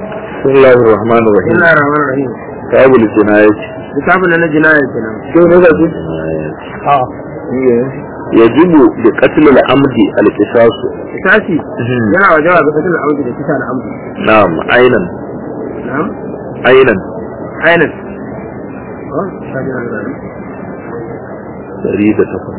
بسم الله الرحمن الرحيم Bismillah ar-Rahman ar-Rahim. كتاب الجناية Littafin da na jinaya kenan. شو نقول يجب بقتل العمد القصاص Kisasi yana wajewa ga fasil amji da kisa da amji. نعم عينا Na'am. عينا Ainin. Oh, ta jina da rana. فريدة تكون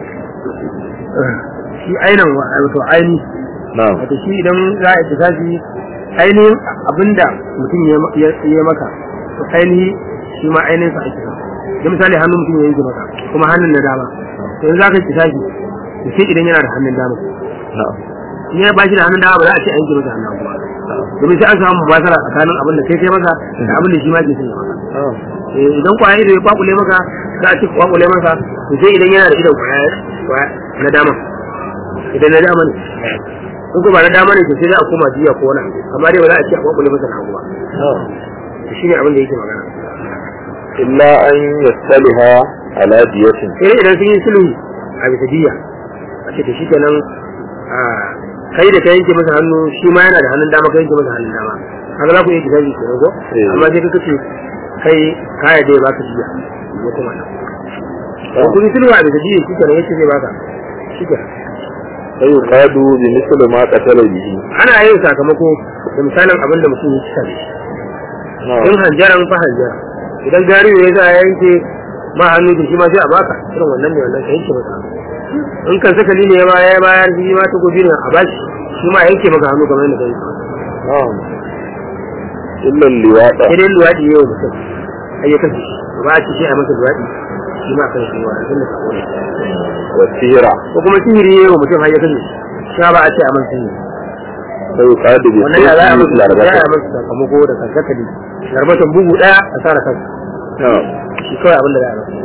Shi ainin wa wato aini. نعم Wato shi idan za a yi kisasi ainihin abinda mutum ya ya maka. To ainihi shi ma ainihin sa ake sa. Da misali hannun mutum ya yanke maka kuma hannun na dama. To yanzu za ka yi kisasi. To sai idan yana da hannun dama. نعم in ya bashi da hannun dama ba za a ce an yanke masa hannun hagu ba. domin sai an samu mubasara tsakanin abin da kai kai masa da abin da shi ma ke son ya maka نعم Eh, idan kwaya ido ya kwakule maka za a ce kwakule masa to sai idan yana da idon kwaya kwaya na dama idan na dama ne in ko ba na dama ne to sai za a koma jiya ko wani abu. amma dai ba za a ce a kwakule masa na hagu ba نعم to shine abin da yake magana إلا أن يستلها على دية sai dai idan sun yi sulhu a bisa jiya a ce to shi kenan a kai da ka yanke masa hannu shi ma yana da hannun dama ka yanke masa hannun dama haka za ku iya kitabi ke ko Eh. amma sai ka kace kai kaya da ya baka jiya ko kuma nan ko kun yi sulhu a bisa jiya shi kenan yace zai baka shi kenan فيقاد بمثل ما قتل به ana yin sakamako da misalin abin da mutum ya ci sani in نعم hanjaran fa hanjara idan gariyo ya sa ya yanke ma hannu da shi ma sai a baka irin wannan ne wannan ka yanke masa hannu. in kan sakali ne ya ba ya bayar shi ma ta gobe ne a bashi shi ma yanke maka hannu kamar yadda kai نعم إلا اللواء sai dai luwaɗi yau mutum ai ya kashe shi ba a ci sai a masa luwaɗi shi ma kan shi wa tun da sako ne والسيرة ko kuma sihiri yau mutum har ya kashe shi shi ma ba a ce a masa sihiri فيقاد wannan ya za a بسيف masa ya الأربعة masa sakamako da kankakali garbatan bugu ɗaya a tsara kansa نعم shi kawai abin da za a masa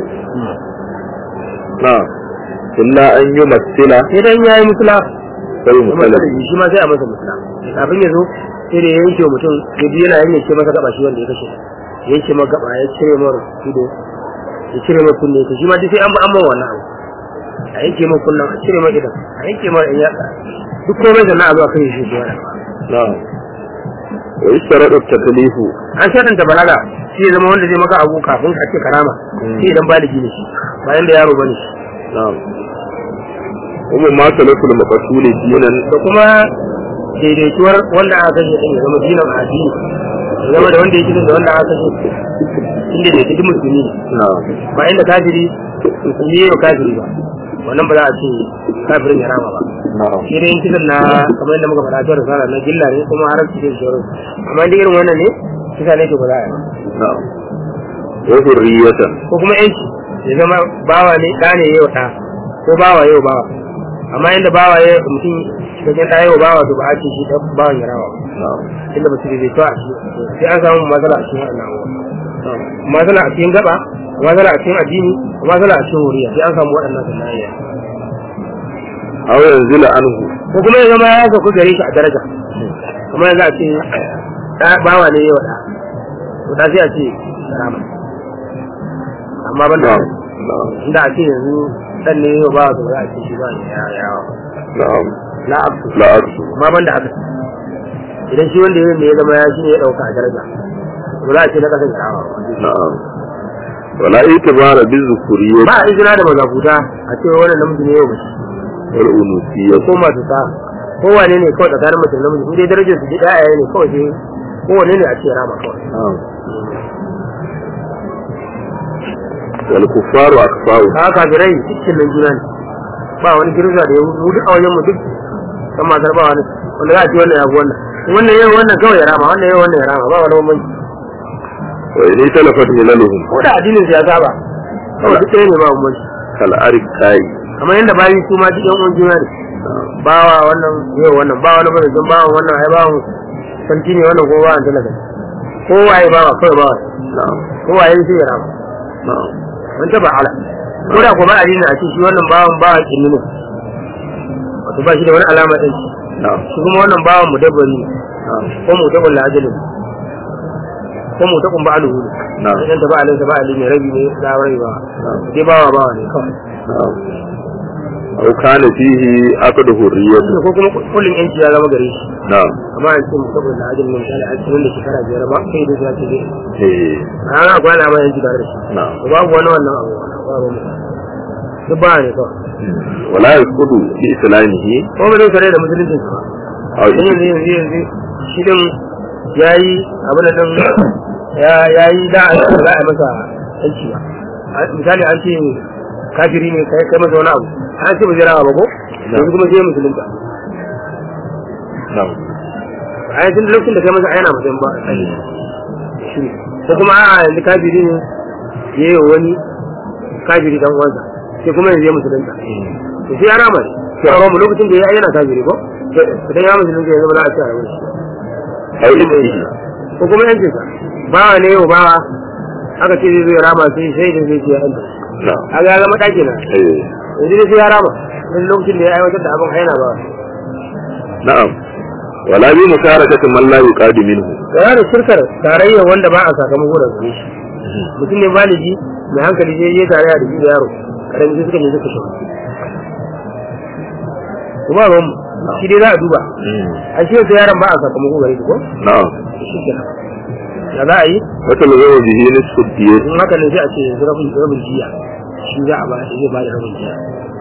نعم إلا أن يمثل sai dan yayi musula sai kuma musala sai shi ma sai a masa musula kafin ya zo sai da ya yanke wa mutum ya biyu yana yanke masa gaba shi wanda ya kashe ya yanke masa gaba ya cire masa ido ya cire masa kunne to shi ma duk sai an ba an mawa wannan abu a yanke masa kunnen a cire masa idan a yanke masa in yatsa duk komai da na a zuwa kai shi shi wannan نعم ويشترط التكليف an shaɗanta balaga shi ya zama wanda zai maka abu kafin a ce karama shi idan baligi ne shi bayan da yaro bane shi نعم ومما سلف المقتول دينا da kuma daidaituwar wanda aka kashe din ya zama dinan addini ya zama da wanda ya kisan da wanda aka kashe inda da yake duk musulmi ne نعم ba inda kafiri musulmi ya yi kafiri ba wannan ba za a ce kafirin ya rama ba نعم shi dai kisan na kamar yadda muka faɗa ta risala na gilla ne kuma har su ce shoro amma inda irin wannan ne kisa ne to ba za a yi ba نعم وذرية ko kuma yanci ya zama bawa ne ɗa ne yau ɗa ko bawa yau bawa amma inda bawa ya mutum cikin ɗa yau bawa to ba a ce shi ɗan bawan ya rama ba نعم inda ba su bai to a ciki sai an samu matsala a cikin wannan abubuwa matsala a cikin gaba matsala a cikin addini matsala a cikin wuriya sai an samu waɗannan sanayya أو ينزل عنه ko kuma ya zama ya sauka gare shi a daraja kuma yanzu a ce ɗa bawa ne yau ɗa to da sai a ce rama amma ban da نعم نعم inda a ce yanzu ɗan ne yau bawa to za a ce shi ba ya yawa نعم la abdu لا أكثر amma ban da haka idan shi wanda ya ne ya zama ya shi ne ya ɗauka a daraja to za a ce na ƙasar yawa نعم ولا اعتبار بالذكورية ba a izina da mazafuta a cewa wannan namiji ne yau mace والأنوثية ko masu sa kowane ne kawai tsakanin mace da namiji in dai darajar su ji ɗaya ne kawai sai kowane ne a ce rama kawai نعم والكفار أكفاء haka kafirai cikin nan juna ne ba wani kirza da ya mu duk a wajen mu duk kan matar ba wani wanda za a ce wannan ya fi wannan wannan yau wannan kawai ya rama wannan yau wannan ya rama ba wani bambanci وإن تلفت مللهم ko da addinin su ya saba kawai duk ɗaya ne ba bambanci كالأركاء kamar yadda bayi su ma duk yan uwan juna ne نعم bawa wannan yau wannan ba wani bane don bawan wannan ai bawan sarki ne wannan ko bawan talaka kowa ya bawa kawai bawa نعم kowa ya sai ya rama نعم mun taba ala ko da ko ba a dina a ce shi wannan bawan bawa kinni ne wato ba shi da wani alama ɗin shi نعم shi kuma wannan bawan mu dabbari ne نعم ko mu taballa ajalin ko mu takun ba aluhu ne نعم idan ta ba alin ta ba alin ne rabi ne da rai ba نعم dai bawa bawa ne kawai نعم aw kana fihi aqd hurriyyah ko kuma kullum yanci ya zama gare shi na'am amma an ce saboda ajin mun misali an cikin da shekara biyar ba sai da zai ce eh a ana kwana ma yanci tare da shi na'am babu wani wannan abu babu mu duk ba ne kawai wala yasqudu fi islamihi ko ba zai kare da musulunci ba aw dan yanzu yanzu yanzu shi din yayi abin da dan ya yayi da a za a yi masa yanci ba A- misali an ce kafiri ne kai kai masa wani abu an ce ba zai rawa ba ko yanzu kuma sai musulunta na'am a yanzu lokacin da kai masa ayana mutum ba shi ne. ko kuma a yanzu kafiri ne ya yi wa wani kafiri dan uwansa sai kuma yanzu ya musulunta to sai ya rama ne sai a rama lokacin da ya yi yana kafiri ko idan ya musulunta ya zama za a ci a rabu aw istihi ko kuma yancin sa bawa ne yau bawa aka ce zai zo ya rama sai sai da zai ce ya yanta na'am a ga ya zama ɗaki na eh yanzu dai sai ya rama wani lokacin da ya aiwatar da abin haina ba na'am wala bi musharakati man la yuqadu minhu yana da shirkar tarayya wanda ba a sakamako da gare shi mutum ne baligi mai hankali zai yi tarayya da shi da yaro karami sai suka ne suka shi kuma ba mu shi dai za a duba a shi yasa yaron ba a sakamako gare shi ko na'am shi kenan da za a yi wata lazawa bihi nisfu diyat in haka ne sai a ce yanzu rabin rabin jiya shi za a ba shi zai ba da rabin jiya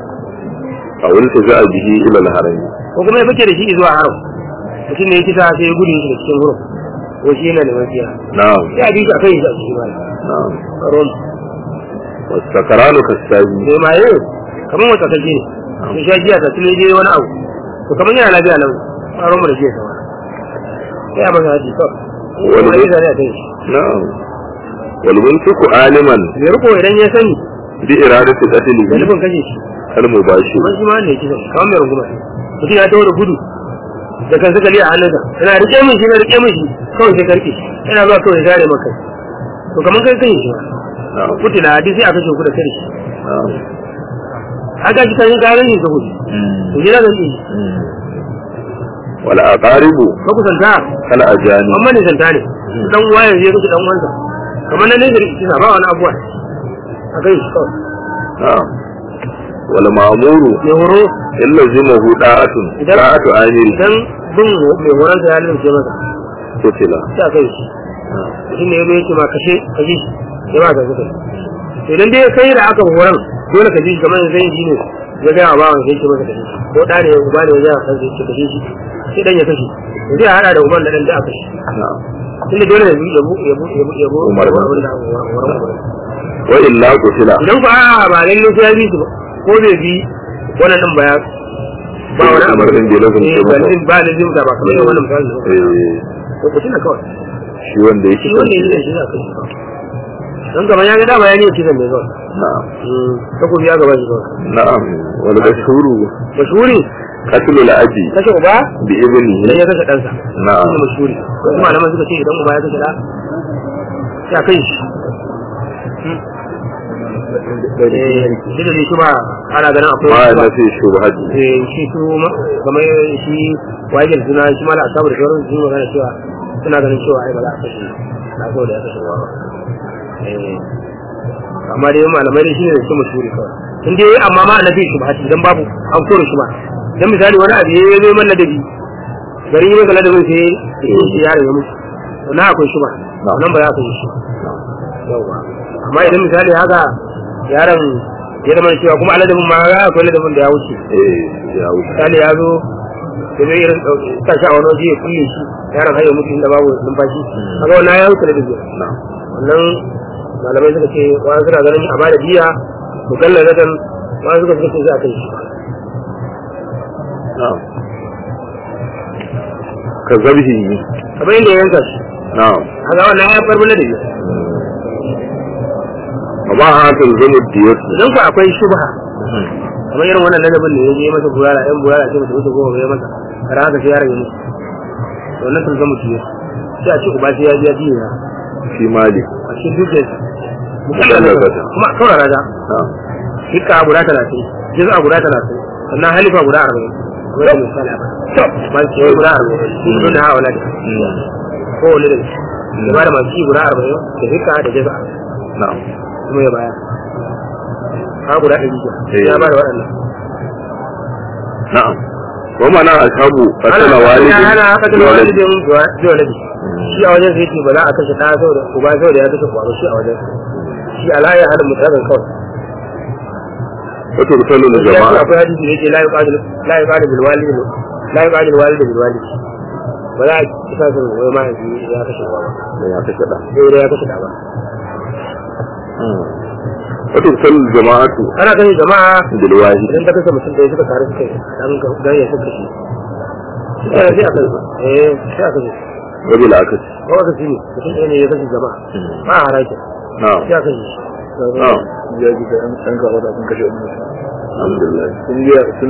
a wani ta za a bihi ila al-harami ko kuma ya fice da shi zuwa haram mutum ne ya kisa sai ya gudu shi da cikin wurin ko shi yana neman siya na'am sai a bi shi a kai shi a cikin bayan na'am ron wasakaranu kasabi mai maye kamar wata kaje ne sai sha jiya ta tule je wani abu to kamar yana lafiya nan a ron mu da jiya sama sai a masa haji kawai Wani wani ne? zane a kai shi na'am wal munfiqu aliman mai riko idan ya sani bi iradati da qatlihi nufin kashe shi al mubashir kuma shi ma ne kisa kamar mai runguma mutum ya taho da gudu da kan suka liya a hannunsa yana rike min shi na rike min shi kawai sai karke yana zuwa kawai ya gane maka to kamar kai kai shi ma na'am kutila hadisi aka ce ku da kare shi na'am aka ji kan garan shi saboda to gida zan yi wal aqaribu ka kusanta kal ajani amma ne santa ne dan uwa yanzu ya kashe dan uwansa kamar nan ne da kisa ba wani abuwa a kai shi kawai na'am wal ma'muru mai horo illa zimahu da'atun Idan- da'atu amiri idan bin mai horonsa ya lalace masa kutila sai a kai shi shi ne ya ce ma kashe kashe shi ya ba ka zuka idan dai kai da aka horon dole ka ji shi kamar zai ji ne ya ga ba wani sai ce masa kashe shi ko da ne uba ne ya san sai ce kashe shi sai dan ya kashe to zai hada da uban da dan da aka kashe na'am tunda dole ne ya bu ya bu ya bu ya bu Umar ba. abin da aka horon wa illa kutila idan ku a ba lalle sai ya bi su ba ko bai bi wannan din ba ya ba wani abu Umar din bai lazumce Eh, ba masa. lazim ba lazim da ba kamar wannan misali ne eh ko ku tuna kawai shi wanda yake shi wanda yake shi za ka yi don kamar ya ga dama ya ne kisan mai kawai na'am takobi ya gaba shi kawai na'am wal mashhuru mashhuri qatlu al abi kashe uba bi ibnihi idan ya kashe ɗansa na'am shi ne mashhuri wasu malaman suka ce idan uba ya kashe ɗa sai a kai shi Eh, shi da zai shi ba ana ganin akwai ma wasu ba. na fi shubhati Eh, shi su ma- kamar shi wajen suna shi mala asabu da sauran su magana cewa suna ganin cewa ai ba za a kashe na so da ya kashe uwa ba Eh, amma dai malamai dai shi ne da su mashhuri kawai in dai amma ma annabi shi ba dan babu an kore shi ba dan misali wani abu ya zo man ladabi gari yi maka ladabin sai ya shi yaron ya mutu to na akwai shi ba nan ba za ka yi shi yawa amma idan misali haka yaron ya zama cewa kuma aladabin ma ya akwai ladabin da ya wuce eh ya wuce misali ya zo da zai irin sa shi a wani waje ya kulle shi yaron har ya mutu inda babu numfashi kaga wannan ya wuce ladabi na'am wannan malamai suka ce wani suna ganin a bada biya mukalla zaton wani suka suka ce za a kai shi na'am ka zabhi kamar yadda ya yanka shi na'am a ga wannan ya farbi ladabi amma haka zamu diyat idan ku akwai shubha kamar irin wannan ladabin da ya je masa burala ɗan burala ce masa wuce goma ya masa kara haka sai yaron ya mutu to wannan sun zama ciye sai a ce uba sai ya biya biya fi mali a cikin dukiyarsa Mukalla zata. kuma kawai raja na'am hikka guda talatin jiza guda talatin sannan halifa guda arba'in kuma da misali a baya masu ciye guda arba'in sun zo da hawa ladi ko wani da shi da ba da masu ci guda arba'in da hikka da jiza na'am kuma ya baya ha guda ɗari Eh. ya ba da waɗannan na'am wa mana ashabu ana qatala walidin ana haka da bi walidin. walidin bi walidi shi a wajen sai ce ba za a kashe ɗa saboda uba saboda ya kashe uba shi a wajen shi alaya halin mutazan kawai wato rusallu na ya ce jama'a akwai hadisi da yake la yuqadil la yuqadil bil walid la yuqadil walid bil walid ba za a kisa sun wai ma ya kashe uba ba da ya kashe da sai ya kashe ɗa ba wato rusallu jama'atu ana kashe jama'a bil wahid idan ta kashe mutum ɗaya suka tare suka yi dan dan ya suka shi sai sai aka eh sai aka shi wa bil akasi ko aka shi ne mutum ɗaya ne ya kashe jama'a ba a haraki na'am sai aka shi na'am ya ji da an kawo da sun kashe wani alhamdulillah sun yi sun